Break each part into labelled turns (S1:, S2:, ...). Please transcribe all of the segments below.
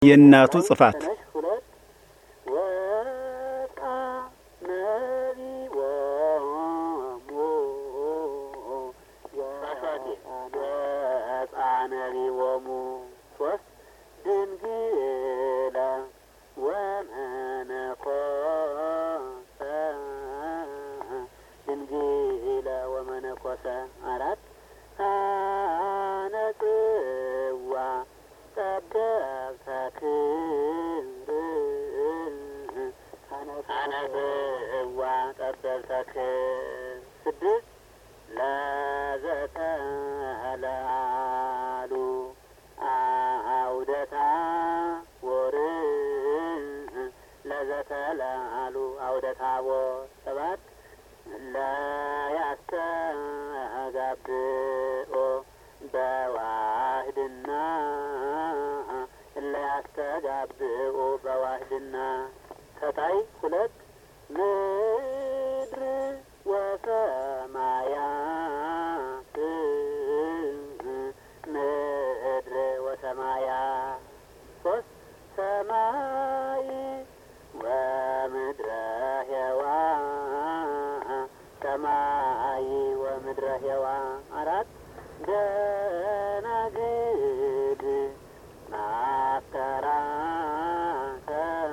S1: የእናቱ ጽፋት
S2: ተነሽ ሁለት ወጣ ነቢቦሙ ወጣ ነቢቦሙ ሶስት ድንግለ ወመነኮሰ ድንግለ ወመነኮሰ አራት አነጽዋ ጠበብተ ክብር አነጽዋ ጠበብተ ክብር ስድስት ለዘተለአሉ አውደታ ወር ለዘተለአሉ አውደታ ወር ሰባት ለያስተጋብኦ በዋህድና ለያስተጋብኦ በዋህድና ከታይ ሁለት ምድር ወሰማያት ምድር ወሰማያት ሶስት ሰማይ ወምድረ ሄዋ ሰማይ ወምድረ ሄዋ አራት ደናግል ማፍከራከ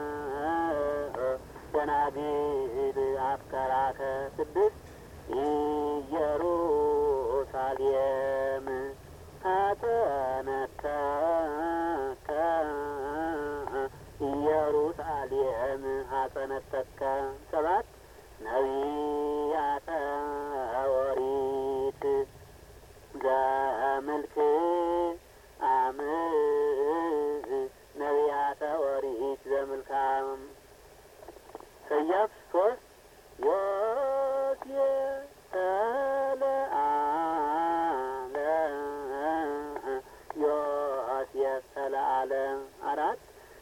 S2: ደናግል አፍከራከ ስድስት ኢየሩሳሌም ሀጸነተከ ኢየሩሳሌም ሀጸነተከ ሰባት ነቢያተ ኦሪት ዘምልክ አም ነቢያተ ኦሪት ዘምልካም ሰያፍ ሶስት ዮሴፍ ተለአለ ዮሴፍ ተለአለ አራት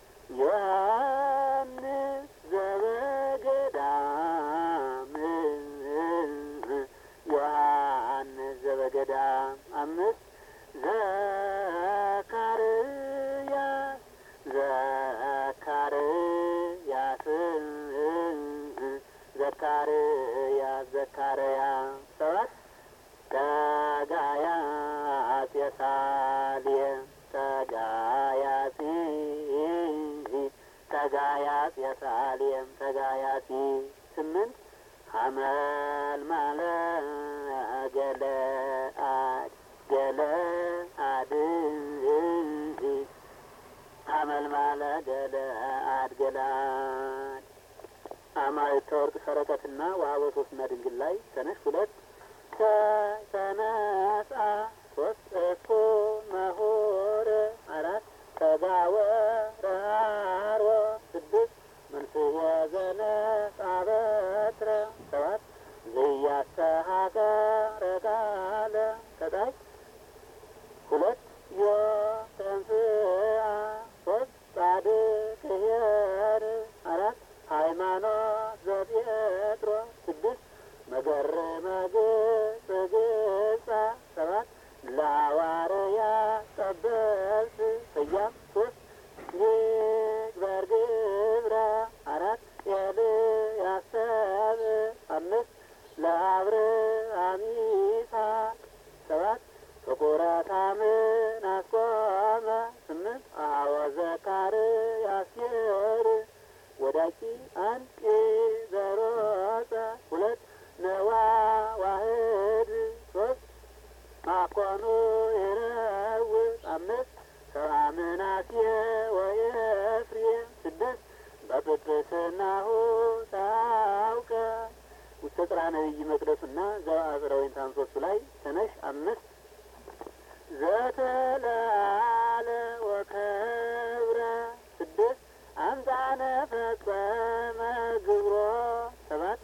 S2: ዮሐንስ ዘበገዳም ዮሐንስ ዘበገዳም አምስት ዘካርያስ ዘካርያስ ዘካርያስ ዘካርያስ ሰባት ተጋያጽ የሳሌም ተጋያጺ ተጋያጽ የሳሌም ተጋያጺ ስምንት ሀመልማለ ገለአድ ገለአድ ሀመልማለ ገለአድ ገለአድ አማልክተ ወርቅ ሰረቀትና ወሀበ ሶስትና ድንግል ላይ ተነሽ ሁለት ከተነሳ ሶስት እኮ መሆር አራት ተጋወ ረሃሮ ስድስት መንስኤ ዘነጻ በትረ ሰባት ዘያስተሀቀረ ቃለ ከታች ሁለት ዮ ተንስአ ሶስት ጻድቅ ኄር አራት ሃይማኖት ዘጴጥሮስ ስድስት መገረመ ግጽ ግጻ ሰባት ለሐዋርያ ጠበብት ሰያፍ ሶስት ይግበር ግብረ አራት ኤልያስ ሰብ አምስት ለአብርሃም ይስሐቅ ሰባት ፍቁረ ታምን አስቆመ ስምንት አወ ዘካርያስ ኄር ወዳቂ አንድ ዘሮጸ ሁለት ነዋ ዋህድ ሶስት ማኮኑ ይረውጥ አምስት ሰብአ ምናሴ ወኤፍሬም ስድስት በጵጵስናሁ ታውቀ ውስተ ጽርሐ ነቢይ መቅደሱና ዘአጽረ ወይን ታንሶሱ ላይ ተነሽ አምስት ዘተለአለ ወከብረ ስድስት አምጣነ ፈጸመ ግብሮ ሰባት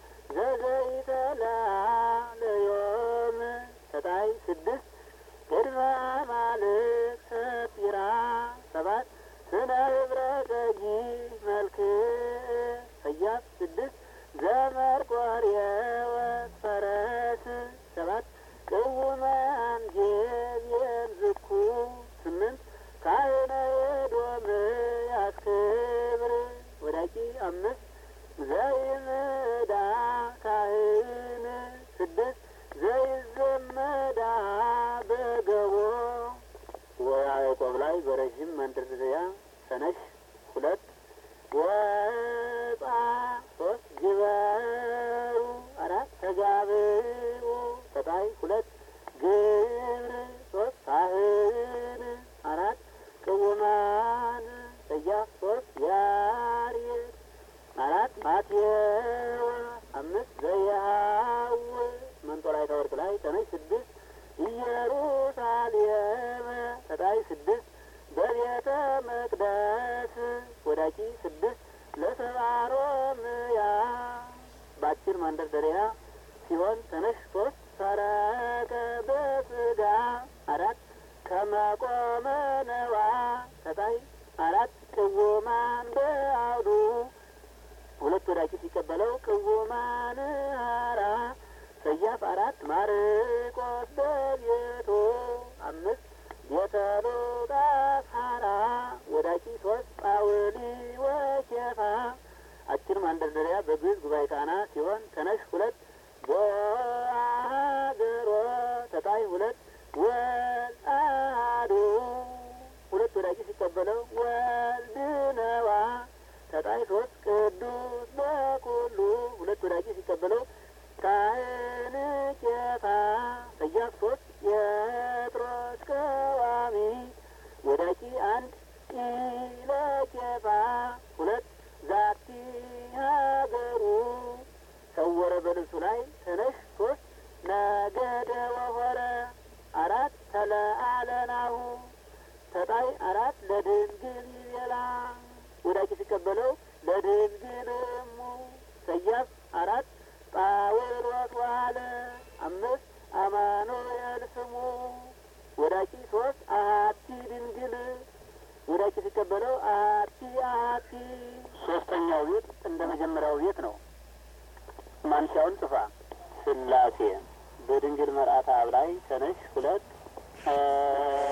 S2: ዘዘይተለአለ ዮም ተጣይ ስድስት ቅድመ ማልክ ሰፊራ ሰባት ስነ ህብረተጊ መልክ ሰያፍ ስድስት ዘመርቆሬዎስ ፈረስ ሰባት ቅውመ አንጌብየን ዝኩ ስምንት ካህነ ኤዶምያ ተነሽ ሁለት ወጣ ሶስት ግበሩ አራት ተጋብኡ ተጣይ ሁለት ግብር ሶስት ሳህን አራት ቅውማን ሰያፍ ሶስት ያሬድ አራት ማቴዎ አምስት ዘያው መንጦላዕተ ወርቅ ላይ ተነሽ ስድስት ኢየሩሳሌም ተጣይ ስድስት በቤተ መቅደስ ወዳቂ ስድስት ለሰባሮምያ በአጭር ማንደርደሪያ ሲሆን ተነሽ ሶስት ሰረቀ በስጋ አራት ከመቆመ ነዋ ተጣይ አራት ቅውማን በአውዱ ሁለት ወዳቂ ሲቀበለው ቅውማን ሀራ ሰያፍ አራት ማርቆስ በቤቱ አምስት ቤተ ሉቃስ ሀራ ወዳቂ ሶስት ጳውሊ ወኬፋ አጭር ማንደርደሪያ በግዕዝ ጉባኤ ቃና ሲሆን ተነሽ ሁለት ቦአገሮ ተጣይ ሁለት ወልአዱ ሁለት ወዳቂ ሲቀበለው ወልድነዋ ተጣይ ሶስት ቅዱስ በኩሉ ሁለት ወዳቂ ሲቀበለው ካህን ኬፋ ሰያፍ ሶስት የጴጥሮስ ቀዋሚ ወዳቂ አንድ ኢለኬፋ ሁለት ዛቲ ሀገሩ ሰወረ በልብሱ ላይ ተነሽ ሶስት ነገደ ወሆረ አራት ተለአለናሁ ተጣይ አራት ለድንግል ይቤላ ወዳቂ ሲቀበለው ለድንግል እሙ ሰያፍ አራት ጳውሎስ ዋለ አምስት አማኑኤል ስሙ ወዳቂ ሶስት አሀቲ ድንግል ወዳቂ ሲቀበለው አሀቲ አሀቲ ሶስተኛው ቤት እንደ መጀመሪያው ቤት ነው። ማንሻውን ጽፋ ስላሴ በድንግል መርአተ አብ ላይ ተነሽ ሁለት